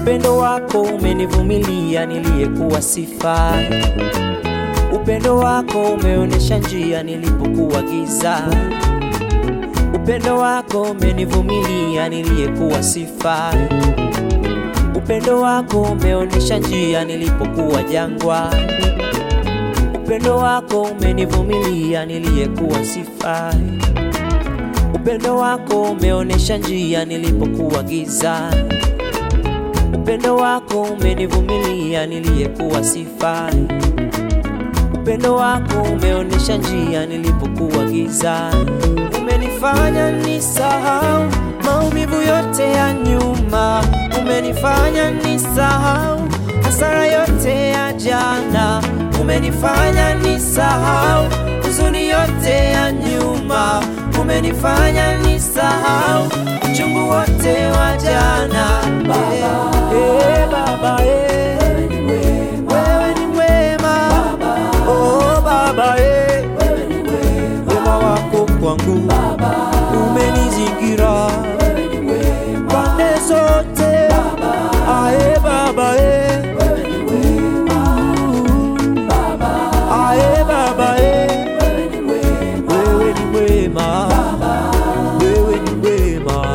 Upendo wako umenivumilia niliyekuwa sifai. Upendo wako umeonyesha njia nilipokuwa giza. Upendo wako umenivumilia niliyekuwa sifai. Upendo wako umeonyesha njia nilipokuwa jangwa. Upendo wako umenivumilia niliyekuwa sifai. Upendo wako umeonyesha njia nilipokuwa giza. Upendo wako umenivumilia niliyekuwa sifai. Upendo wako umeonyesha njia nilipokuwa giza. Umenifanya nisahau maumivu yote ya nyuma. Umenifanya nisahau hasara yote ya jana. Umenifanya nisahau huzuni yote ya nyuma. Umenifanya nisahau uchungu wote wa jana. Baba, eh, Baba, eh. Wewe ni mwema. Oh, Baba, eh. Wema wako kwangu umenizingira pande zote. Ae Baba, eh. Ae Baba, eh. Wewe ni mwema. Wewe ni mwema.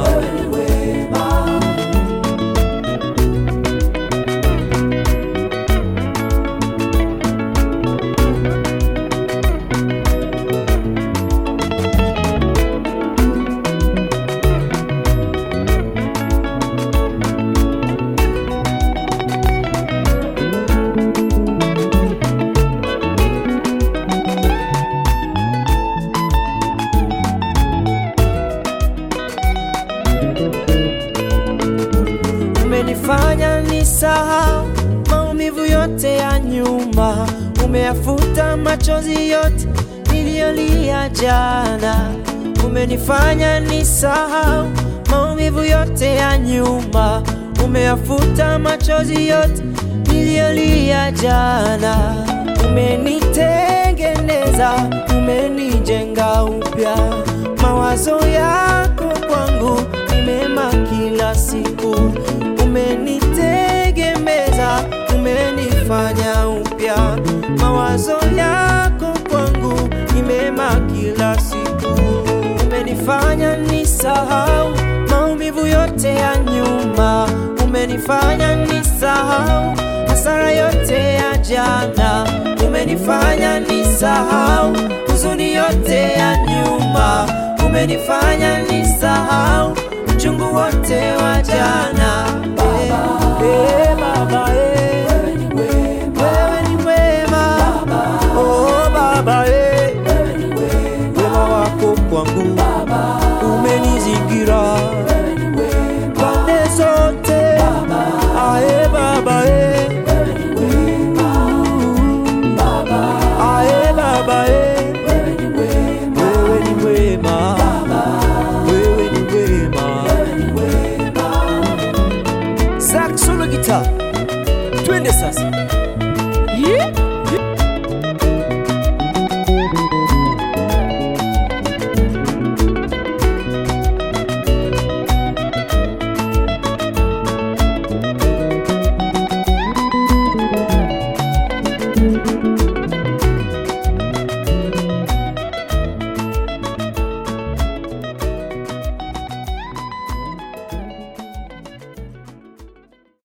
Umenifanya nisahau maumivu yote ya nyuma, umeyafuta machozi yote niliyolia jana. Umenifanya nisahau maumivu yote ya nyuma, umeyafuta machozi yote niliyolia jana. Umenitengeneza, umenijenga upya, mawazo yako kwangu ni mema kila siku. Umenitegemeza, umenifanya upya, mawazo yako kwangu ni mema kila siku. Umenifanya nisahau maumivu yote ya nyuma, umenifanya nisahau hasara yote ya jana, umenifanya nisahau huzuni yote ya nyuma, umenifanya nisahau uchungu wote wa jana. Eh, eh,